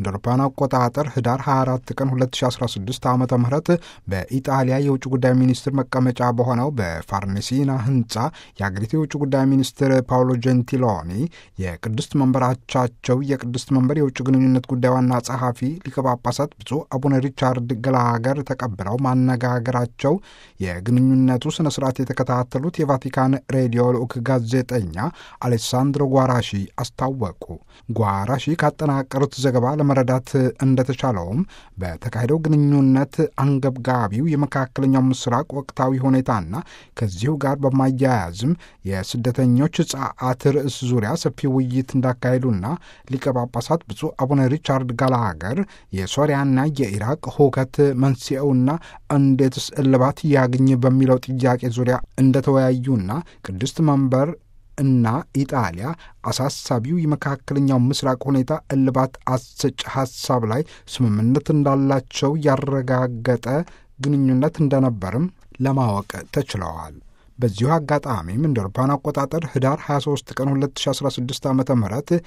እንደ አውሮፓውያን አቆጣጠር ህዳር 24 ቀን 2016 ዓ ም በኢጣሊያ የውጭ ጉዳይ ሚኒስትር መቀመጫ በሆነው በፋርኔሲና ህንፃ የአገሪቱ የውጭ ጉዳይ ሚኒስትር ፓውሎ ጀንቲሎኒ የቅድስት መንበራቻቸው የቅድስት መንበር የውጭ ግንኙነት ጉዳይ ዋና ጸሐፊ ሊቀ ጳጳሳት ብፁዕ አቡነ ሪቻርድ ገላገር ተቀብለው ማነጋገራቸው የግንኙነቱ ስነ ስርዓት የተከታተሉት የቫቲካን ሬዲዮ ልዑክ ጋዜጠኛ አሌሳንድሮ ጓራሺ አስታወቁ። ጓራሺ ካጠናቀሩት ዘገባ ለመረዳት እንደተቻለውም በተካሄደው ግንኙነት አንገብጋቢው የመካከለኛው ምስራቅ ወቅታዊ ሁኔታና ከዚሁ ጋር በማያያዝም የስደተኞች ጸዓት ርዕስ ዙሪያ ሰፊ ውይይት እንዳካሄዱና ሊቀ ጳጳሳት ብፁዕ አቡነ ሪቻርድ ጋላገር የሶሪያና የኢራቅ ሁከት መንስኤውና እንዴትስ እልባት ያግኝ በሚለው ጥያቄ ዙሪያ እንደተወያዩና ቅድስት መንበር እና ኢጣሊያ አሳሳቢው የመካከለኛው ምስራቅ ሁኔታ እልባት አሰጭ ሀሳብ ላይ ስምምነት እንዳላቸው ያረጋገጠ ግንኙነት እንደነበርም ለማወቅ ተችለዋል። በዚሁ አጋጣሚም እንደ አውሮፓውያን አቆጣጠር ህዳር 23 ቀን 2016 ዓ ም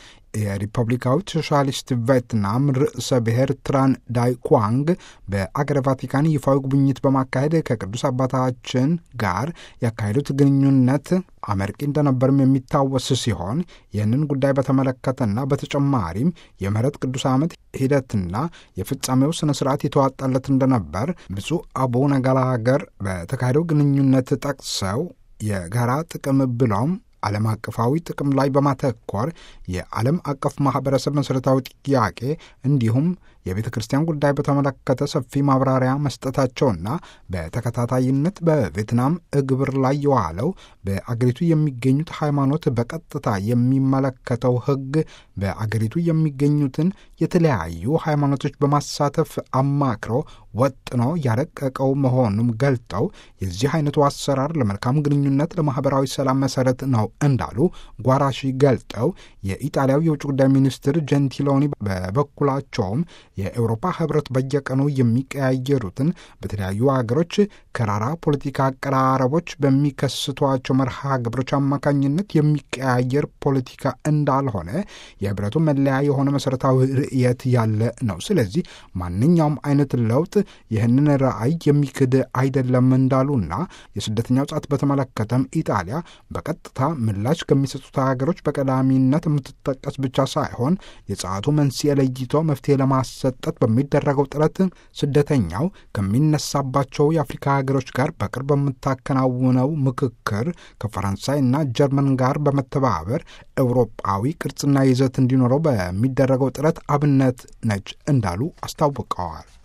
የሪፐብሊካዊት ሶሻሊስት ቬትናም ርዕሰ ብሔር ትራን ዳይ ኳንግ በአገረ ቫቲካን ይፋዊ ጉብኝት በማካሄድ ከቅዱስ አባታችን ጋር ያካሄዱት ግንኙነት አመርቂ እንደነበርም የሚታወስ ሲሆን ይህንን ጉዳይ በተመለከተና በተጨማሪም የምህረት ቅዱስ ዓመት ሂደትና የፍጻሜው ስነ ስርዓት የተዋጣለት እንደነበር ብፁዕ አቡነ ገላገር በተካሄደው ግንኙነት ጠቅሰው የጋራ ጥቅም ብለውም ዓለም አቀፋዊ ጥቅም ላይ በማተኮር የዓለም አቀፍ ማኅበረሰብ መሠረታዊ ጥያቄ እንዲሁም የቤተ ክርስቲያን ጉዳይ በተመለከተ ሰፊ ማብራሪያ መስጠታቸውና በተከታታይነት በቬትናም እግብር ላይ የዋለው በአገሪቱ የሚገኙት ሃይማኖት በቀጥታ የሚመለከተው ሕግ በአገሪቱ የሚገኙትን የተለያዩ ሃይማኖቶች በማሳተፍ አማክሮ ወጥኖ ያረቀቀው መሆኑም ገልጠው የዚህ አይነቱ አሰራር ለመልካም ግንኙነት፣ ለማኅበራዊ ሰላም መሠረት ነው እንዳሉ ጓራሺ ገልጠው የኢጣሊያው የውጭ ጉዳይ ሚኒስትር ጀንቲሎኒ በበኩላቸውም የአውሮፓ ህብረት በየቀኑ የሚቀያየሩትን በተለያዩ ሀገሮች ከራራ ፖለቲካ አቀራረቦች በሚከስቷቸው መርሃ ግብሮች አማካኝነት የሚቀያየር ፖለቲካ እንዳልሆነ የህብረቱ መለያ የሆነ መሠረታዊ ርዕየት ያለ ነው። ስለዚህ ማንኛውም አይነት ለውጥ ይህንን ራዕይ የሚክድ አይደለም እንዳሉና የስደተኛው ጻት በተመለከተም ኢጣሊያ በቀጥታ ምላሽ ከሚሰጡት ሀገሮች በቀዳሚነት የምትጠቀስ ብቻ ሳይሆን የጸዓቱ መንስኤ ለይቶ መፍትሄ ለማሰጠት በሚደረገው ጥረት ስደተኛው ከሚነሳባቸው የአፍሪካ ሀገሮች ጋር በቅርብ በምታከናውነው ምክክር ከፈረንሳይ እና ጀርመን ጋር በመተባበር ኤውሮጳዊ ቅርጽና ይዘት እንዲኖረው በሚደረገው ጥረት አብነት ነች እንዳሉ አስታውቀዋል።